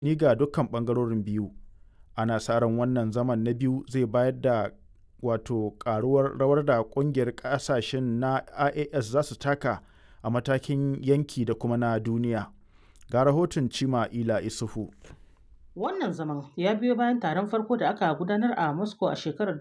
ni ga dukkan ɓangarorin biyu. Ana sa ran wannan zaman na biyu zai bayar da wato ƙaruwar rawar da ƙungiyar ƙasashen na IAS za su taka a matakin yanki da kuma na duniya. Ga rahoton Cima Ila Isufu. Wannan zaman ya biyo bayan taron farko da aka gudanar a Moscow a shekarar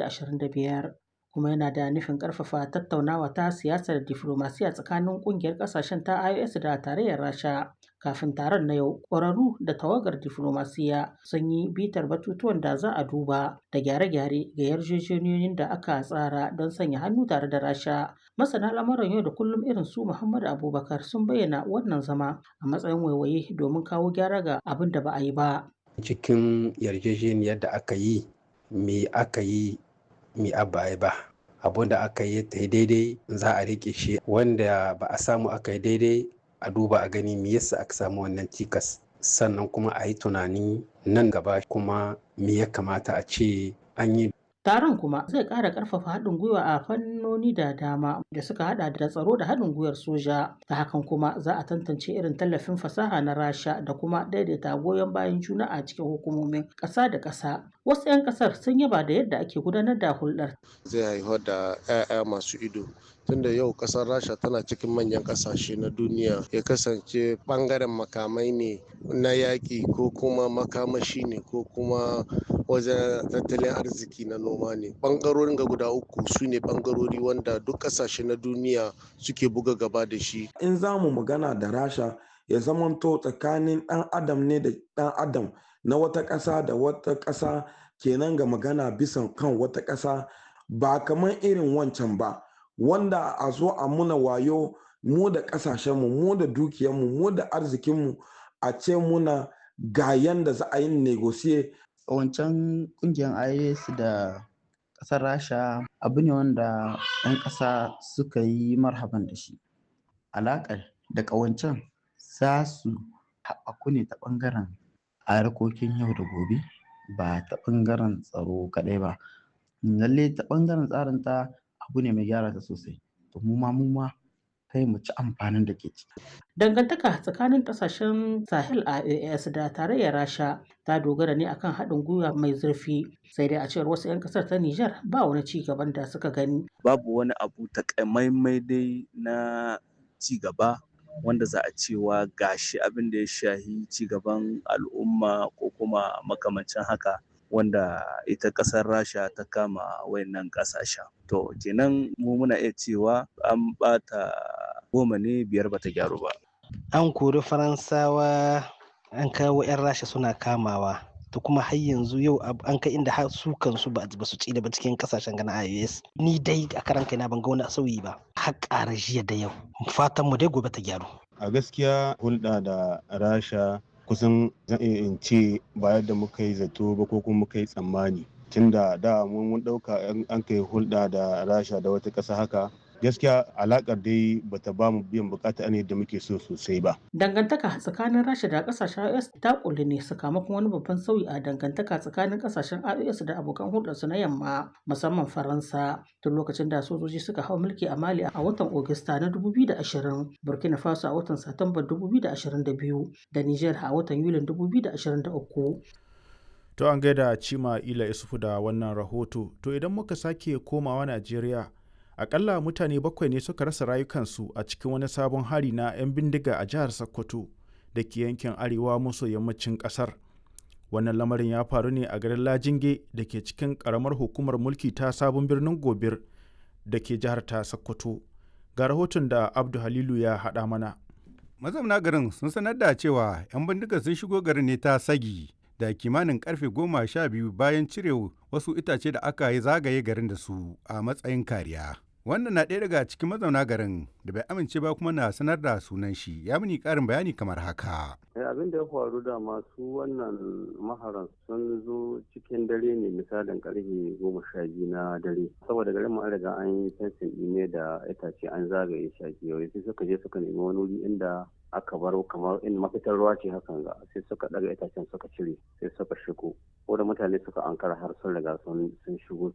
2025 kuma yana da nufin ƙarfafa tattaunawa ta siyasar diflomasiya tsakanin ƙungiyar ƙasashen ta IOS da tarayyar Rasha. Kafin taron na yau, ƙwararru da tawagar diflomasiya sun yi bitar batutuwan da za a duba da gyare-gyare ga yarjejeniyoyin da aka tsara don sanya hannu tare da Rasha. Masana al'amuran yau da kullum irin su Muhammadu Abubakar sun bayyana wannan zama a matsayin waiwaye domin kawo gyara ga abin da ba a yi ba. Cikin yarjejeniyar da aka yi, me aka yi, me abba ba. Abun da aka yi ta daidai za a rike shi wanda ba a samu aka yi daidai a duba a gani me yasa aka samu wannan cikas sannan kuma a yi tunani nan gaba kuma me ya kamata a ce an yi Taron kuma zai ƙara ƙarfafa haɗin gwiwa a fannoni da dama da suka haɗa da tsaro da haɗin gwiwar soja. Ta hakan kuma za a tantance irin tallafin fasaha na Rasha da kuma daidaita goyon bayan juna a cikin hukumomin ƙasa da ƙasa. Wasu 'yan ƙasar sun yaba da yadda ake gudanar da hulɗar. Zai haifar da 'ya'ya masu ido tunda yau kasar rasha tana cikin manyan kasashe na duniya ya kasance bangaren makamai ne na yaƙi ko kuma makamashi ne ko kuma wajen tattalin arziki na noma ne bangarorin ga guda uku su ne bangarori wanda duk kasashe na duniya suke buga gaba da shi in za mu magana da rasha ya zamanto tsakanin ɗan adam ne da ɗan adam na wata ƙasa da wata ƙasa kenan ga magana bisan kan wata ƙasa ba kamar irin wancan ba wanda a zo a muna wayo mu da kasashenmu mu da dukiyarmu mu da arzikinmu a ce muna ga yanda za a yi negosiye. wancan kungiyar is da kasar rasha abu ne wanda 'yan ƙasa suka yi marhaban da shi alaƙar da ƙawancen za su haɓaku ne ta ɓangaren harkokin yau da gobe ba ta ɓangaren tsaro kaɗai ba lalle ta ɓangaren tsarin ta abu ne mai gyara ta sosai to mu ma mu ma kai mu ci amfanin da ke ciki. Dangantaka tsakanin kasashen Sahel a AS da tarayyar Rasha ta dogara ne akan haɗin gwiwa mai zurfi sai dai a cewar wasu 'yan ƙasar ta Nijar ba wani ci gaban da suka gani. Babu wani abu takamaimai dai na ci gaba wanda za a cewa gashi abin da ya shahi ci gaban al'umma ko kuma makamancin haka wanda ita ƙasar rasha ta kama wayannan ƙasashen to kenan mu muna iya cewa an bata goma ne biyar bata gyaru ba an kori faransawa an kawo 'yan rasha suna kamawa to kuma har yanzu yau an kai inda har su kansu ba su ci da ba cikin kasashen gana ios ni dai a karan kaina ban ga wani sauyi ba har ƙara jiya da yau fatan mu dai gobe ta gyaru a gaskiya hulɗa da rasha kusan zan iya in ce ba yadda muka yi zato ba ko kuma muka yi tsammani tunda da mun ɗauka an kai hulɗa da rasha da wata ƙasa haka gaskiya alakar dai bata ba mu biyan bukata ne da muke so sosai ba. Dangantaka tsakanin Rasha da kasashen IOS ta kulli ne sakamakon wani babban sauyi a dangantaka tsakanin kasashen IOS da abokan hulɗarsu na yamma musamman Faransa tun lokacin da sojoji suka hau mulki a Mali a watan Ogista na 2020, Burkina Faso a watan Satumba 2022 da Niger a watan Yulin 2023. To an gaida Cima Ila Isufu da wannan rahoto. To idan muka sake komawa Najeriya, akalla mutane bakwai ne suka rasa rayukansu a cikin wani sabon hari na 'yan bindiga a jihar sokoto da ke yankin arewa maso yammacin kasar wannan lamarin ya faru ne a garin lajinge da ke cikin karamar hukumar mulki ta sabon birnin gobir da ke jihar ta sokoto ga rahoton da abdu halilu ya haɗa mana mazauna garin sun sanar da cewa 'yan bindiga sun shigo garin ne ta sagi da kimanin karfe goma sha biyu bayan cire wasu itace da aka yi zagaye garin da su a matsayin kariya wannan na ɗaya daga cikin mazauna garin da bai amince ba kuma na sanar da sunan shi ya mini ƙarin bayani kamar haka. abin da ya faru da masu wannan maharan sun zo cikin dare ne misalin karfe goma sha biyu na dare saboda garin mu an riga an yi fensin ne da itace an zagaye shi a kewaye sai suka je suka nemi wani wuri inda aka bar kamar in mafitar ruwa ce hakan ga sai suka daga itacen suka cire sai suka shigo ko da mutane suka ankara har sun riga sun shigo